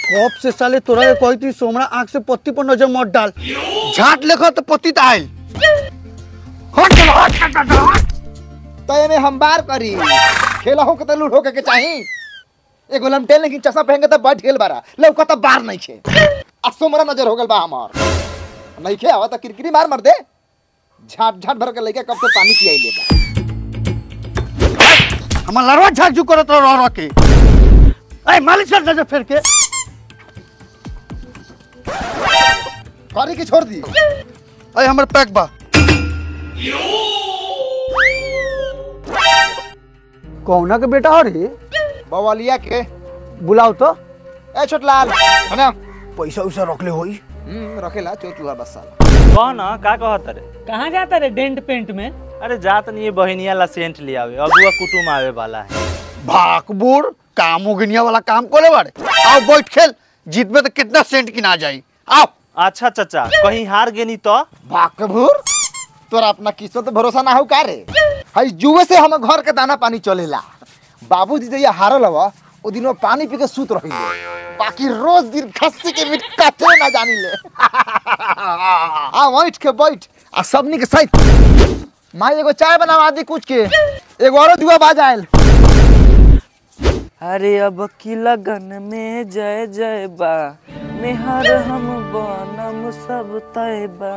कब से साले तोरा के कही थी सोमरा आंख से पत्ती पर नजर मत डाल झाट लेखो तो पत्ती त आइल हट चलो, हट, हट, हट, हट। तो एमे हम बार करी खेला हो के तो लूट हो के चाही एगो लमटेल लेकिन चश्मा पहन के तो बैठ गेल बारा लौका तो बार नहीं छे आ सोमरा नजर हो गेल बा हमार नहीं खे आवा तो किरकिरी मार मार दे झाट झाट भर के लइका कब से पानी पियाई ले बा हमार लड़वा झाक झुक करत रह रह के अरे मालिश कर नजर फेर के करी के छोड़ दी अरे हमर पैक बा कौना के बेटा हो रे बवालिया के बुलाओ तो ए छोटलाल है ना पैसा उसा रखले होई हम्म रखेला चोटला बस साला कह ना का कहत रे कहाँ जाता रे डेंट पेंट में अरे जात नहीं बहनिया ला सेंट ले आवे अगुआ कुटुम आवे वाला है भाकबूर काम उगनिया वाला काम कोले बाड़े आओ बैठ खेल जीत में तो कितना सेंट की ना जाई आओ अच्छा चाचा कहीं हार गेनी तो भागभूर तोरा अपना किस्मत पे भरोसा ना हो का रे हई जुए से हम घर के दाना पानी चलेला बाबूजी जइया हारल हवा ओ दिन में पानी पी के सूत रही बाकी रोज दिन खस्सी के मीट काटे ना जानी ले आ बैठ के बैठ आ सबनी के सहित माई एगो चाय बनावा दी कुछ के एगो औरो दुआ बाज आयल अरे अब की लगन में जय जय बा मेहर हम बनम सब तय बा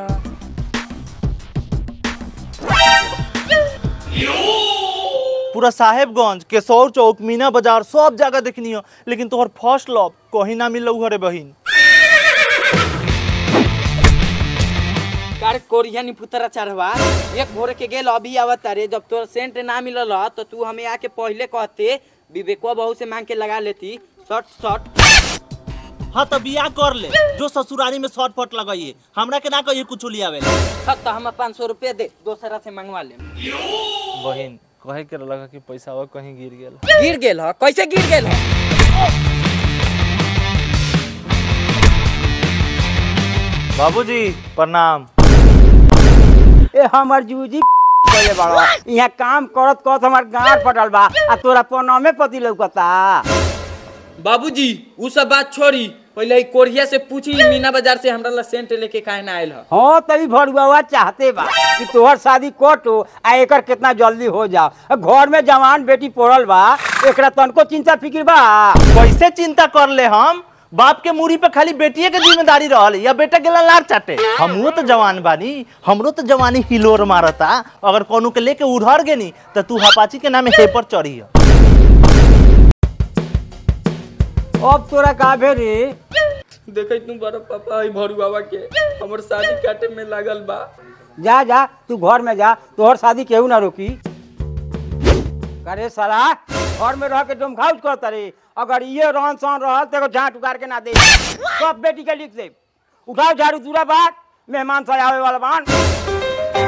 पूरा साहेबगंज केशौर चौक मीना बाजार सब जगह देखनी हो लेकिन तोहर फर्स्ट लव कहीं ना मिल रे बहिन कार कोरिया नी पुतरा चढ़वा एक भोर के गेल अभी आवत रे जब तोर सेंट ना मिलल ह, तो तू हमें आके पहले कहते विवेकवा बहू से मांग के लगा लेती शॉर्ट शॉर्ट हाँ तो बिया कर ले जो ससुरारी में शॉर्ट फट लगाइए हमरा के ना कहिए कुछ लियावे तब तो हम पाँच सौ रुपये दे दोसरा से मंगवा ले बहिन कहे के लगा कि पैसा और कहीं गिर गेल गिर गेल ह कैसे गिर गेल ह बाबूजी प्रणाम ए हमर जूजी बोले बड़ा यहाँ काम करत करत हमार गांठ फटल बा आ तोरा पनमे पति लौकता बाबूजी उ सब बात छोड़ी पहले ई कोरिया से पूछी ई मीना बाजार से हमरा ला सेंट लेके काहे ना आयल ह हाँ तभी भरुआ चाहते बा कि तोहर शादी कटो आ एकर कितना जल्दी हो जाओ घर में जवान बेटी पड़ल बा एकरा तनको चिंता फिक्र बा कैसे चिंता कर ले हम बाप के मूरी पे खाली बेटिए के जिम्मेदारी रहल या बेटा गेला लार चाटे हमरो तो जवान बानी हमरो तो जवानी हिलोर मारता अगर कोनो के लेके उड़हर गेनी तो तू हपाची के नामे हेपर चढ़ी है अब तोरा का भे रे देखे तू बड़ा पापा ई भरुआवा के हमर शादी काटे में लागल बा जा जा तू घर में जा तोहर शादी केहू ना रोकी करे साला घर में रह के डोम खाउच करता रे अगर ये रहन सहन रहल तो एगो झाट उगार के ना दे सब बेटी के लिख दे उठाओ झाड़ू दूरा बात मेहमान सब आवे वाला बान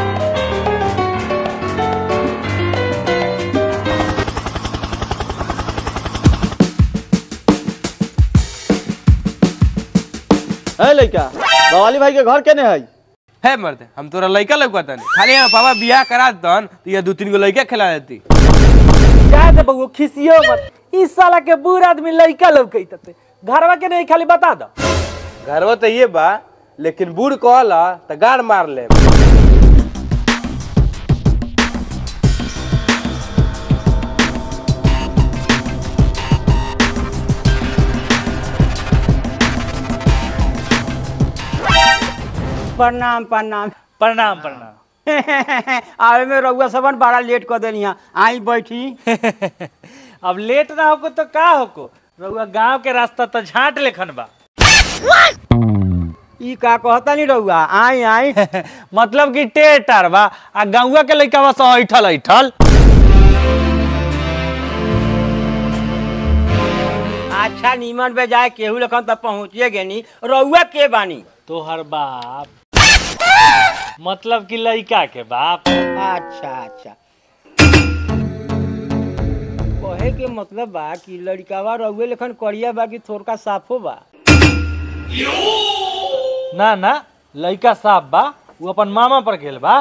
है लइका बवाली भाई के घर केने है है मर्द हम तोरा लड़का लौकता नहीं खाली हम पापा बियाह करा दन तो ये दो तीन गो लड़का खिला देती जा दे बउआ खिसियो मत इस साला के बूढ़ आदमी लइका लौकैत ते घरवा के नहीं खाली बता दो घरवा तो ये बा लेकिन बूढ़ कहला तो गाड़ मार ले प्रणाम प्रणाम प्रणाम प्रणाम आवे में रउआ सबन बड़ा लेट कर देनी आई बैठी अब लेट ना होको तो का होको रउआ गांव के रास्ता तो झाट लेखन बा ई का कहता नहीं रउआ आई आई मतलब कि टेटर बा आ गौवा के लइका बस ऐठल ऐठल अच्छा नीमन पे जाए केहू लखन तब पहुँचिए गेनी रउआ के बानी तोहर बाप मतलब कि लइका के बाप अच्छा अच्छा कहे के मतलब बा कि लड़कावा रउए लेखन करिया बा कि थोड़का साफो बा ना ना लइका साफ बा वो अपन मामा पर गेल बा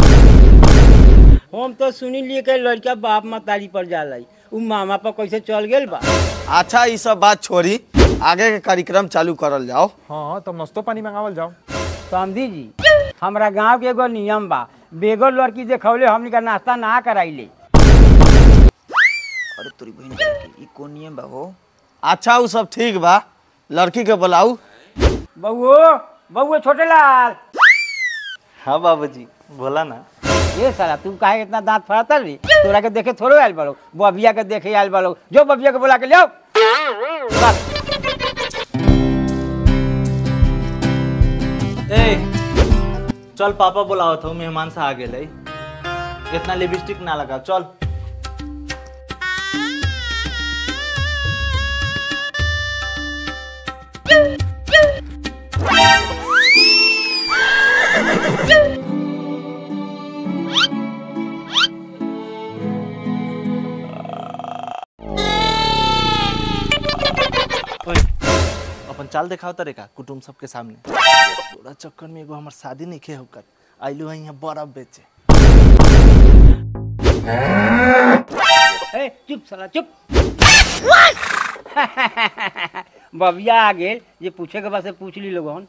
हम तो सुनी लिए कि लड़का बाप मतारी पर जाला उ मामा पर कैसे चल गेल बा अच्छा ये सब बात छोड़ी आगे के कार्यक्रम चालू करल जाओ हाँ तब नाश्तो पानी मंगावल जाओ समझी जी हमरा गांव के एगो नियम बा बेगो लड़की देखौले हमनी का नाश्ता ना कराइले अरे तोरी बहन के ई कोन नियम बा हो अच्छा वो सब ठीक बा लड़की के बुलाऊ बउओ बउओ छोटे लाल हाँ बाबूजी बोला ना ये साला तू काहे इतना दांत फड़ाता रे तोरा के देखे थोड़े आयल बालो बबिया के देखे आयल बालो जो बबिया के बुला के ले आओ ए चल पापा बुलावत हो मेहमान से आ गेले इतना लिपस्टिक ना लगा चल ओए, अपन चाल दिखाओ तरे का कुटुम सबके सामने तोरा चक्कर में एगो हमर शादी नहीं खे होकर आइलू है यहाँ बर्फ बेचे ए चुप साला चुप बबिया आ गेल जे पूछे के बा से पूछ ली लोगन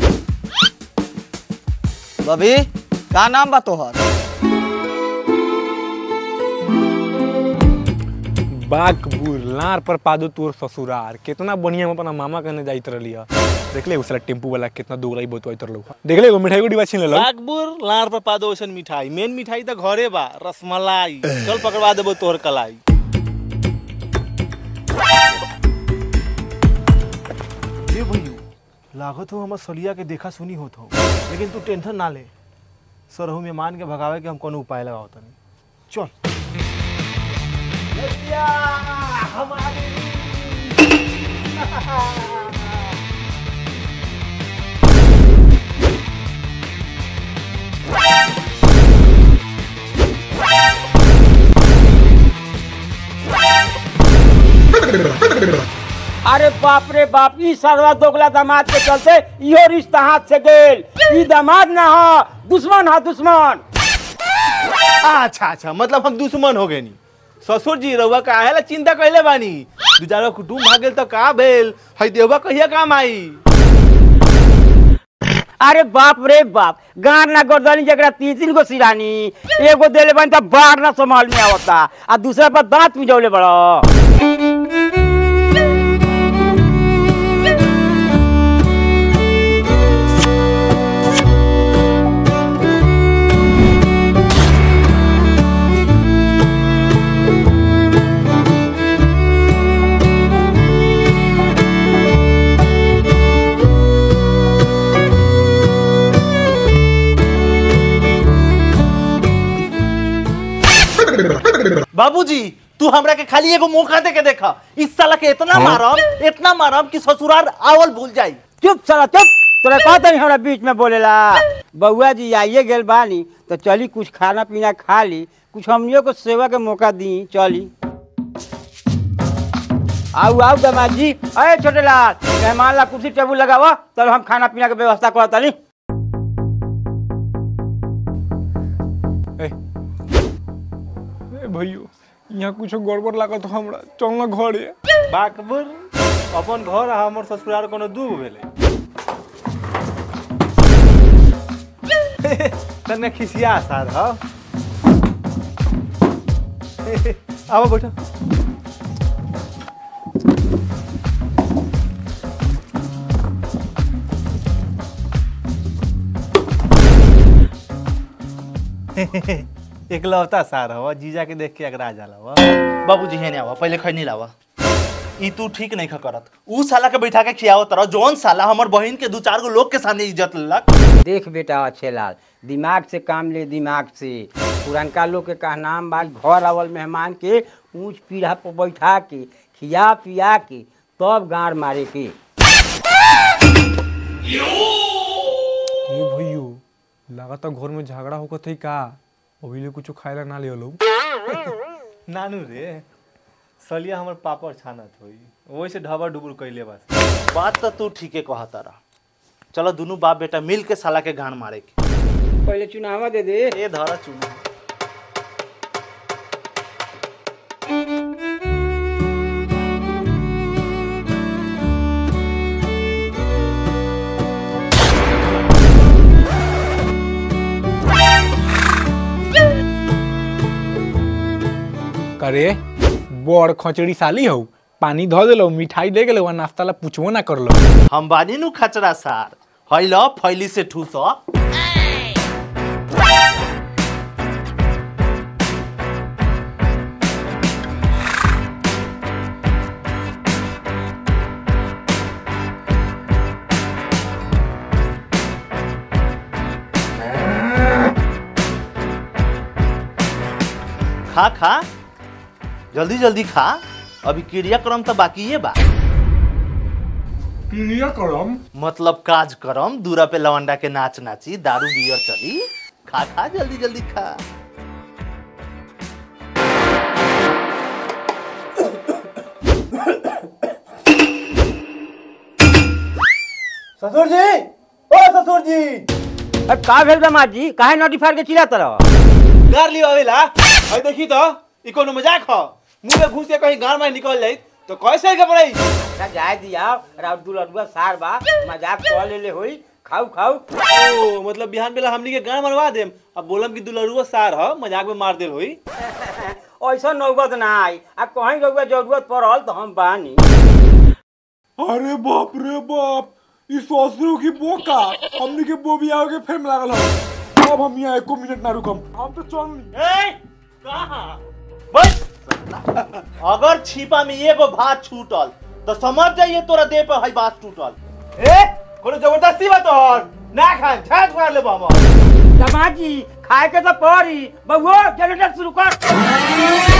बबी का नाम बा तोहर बागपुर लार पर पादो तोर ससुरार कितना बढ़िया हम अपना मामा कने जाइत रहली है देख ले उसला टेम्पू वाला कितना दोगलाई बतवाइत रहलो देख ले एगो मिठाई को डिब्बा छीन लेलो नागपुर लार पर पादो ओसन मिठाई मेन मिठाई तो घरे बा रसमलाई चल पकड़वा देबो तोहर कलाई ये भैया लागत हो हमर सलिया के देखा सुनी होत हो लेकिन तू टेंशन ना ले सरहु मेहमान के भगावे के हम कोनो उपाय लगाओ तनी चल अरे बाप रे बाप ई सरवा दोगला दामाद के चलते इहो रिश्ता हाथ से गेल ई दामाद ना हो दुश्मन हा दुश्मन अच्छा अच्छा मतलब हम दुश्मन हो गए नी ससुर जी रउआ काहे ला चिंता कैले बानी दू चार गो कुटुम भाग गेल तो का भेल हई देवबा कहिया काम आई अरे बाप रे बाप गार ना गर्दनी जकरा तीन तीन गो सिरानी एगो देले बन त बाढ़ ना संभाल में आवता आ दूसरा पर दांत मिजौले बड़ो बाबूजी तू हमरा के खाली एगो मौका दे के देखा इस साला के इतना मारम इतना मारम कि ससुराल आवल भूल जाई चुप साला चुप तोरा कहता नहीं हमरा बीच में बोलेला बउआ जी आइए गेल बानी तो चली कुछ खाना पीना खा ली कुछ हमनियों को सेवा के मौका दी चली आओ आओ दामाद जी अरे छोटे लाल मेहमान ला कुर्सी टेबुल लगावा तब हम खाना पीना के व्यवस्था करत ताली ए भैयो यहाँ कुछ गड़बड़ लागत हो हमरा चल ना घरे बाकबुर अपन घर आ हमर ससुराल कोनो दू भेले तने खिसिया सार ह आओ बैठो एकलौता सार हवा जीजा के देख के अगरा जाला वा बाबूजी हेने आवा पहले खैनी लावा ई तू ठीक नहीं खा करत ऊ साला के बैठा के खियावत तरह जौन साला हमर बहिन के दू चार गो लोग के सामने इज्जत लेलक देख बेटा अच्छे लाल दिमाग से काम ले दिमाग से पुरनका लोग के कहनाम बा घर आवल मेहमान के ऊंच पीढ़ा पर बैठा के खिया पिया के तब गाड़ मारे के ये भैयो लागत घर में झगड़ा होकत है का अभी ले कुछ खाए ना ले लो नानू रे सलिया हमर पापड़ छानत होई वैसे ढबर डुबुर कैले बस बात तो तू ठीके कहता रहा चलो दोनों बाप बेटा मिल के साला के गान मारे के पहले चुनावा दे दे ए धरा चुना करे बड़ खचड़ी साली हो पानी धो देलो मिठाई दे गेलो आ नाश्ता ला पूछबो ना करलो हम बानी नु खचरा सार हैल फैली से ठूस खा खा जल्दी जल्दी खा अभी क्रियाक्रम तो बाकी है बा क्लियर करम मतलब काज करम दूरा पे लवंडा के नाच नाची दारू बियर चली खा खा जल्दी जल्दी खा ससुर जी ओ ससुर जी अब का भेल दामाद जी काहे नोटी फाड़ के चिल्ला तरह गार लियो अवेला अरे देखी तो ई कोनो मजाक हो मुंह में घुस के कहीं गार में निकल जाई तो कैसे घबराई अच्छा जाए दिया राउत दुलरुआ सार बा मजाक कर लेले होई खाऊ खाऊ ओ मतलब बिहान बेला हमनी के गान मरवा देम अब बोलम कि दुलरुआ सार ह मजाक में मार देल होई ऐसा नौबत ना आई आ कहीं रउआ जरूरत पड़ल तो हम बानी अरे बाप रे बाप ई ससुरो की बोका हमनी के बोबिया के फेम लागल हो अब हम यहाँ एको मिनट ना रुकम हम तो चल ए, कहाँ? बस अगर छिपा में एगो भात छूटल तो समझ जाइए तोरा देह पर हई बात टूटल ए कोनो जबरदस्ती बात और ना खा झाट मार लेबो हम दामाद जी खाए के तो पड़ी बउओ जनरेटर शुरू कर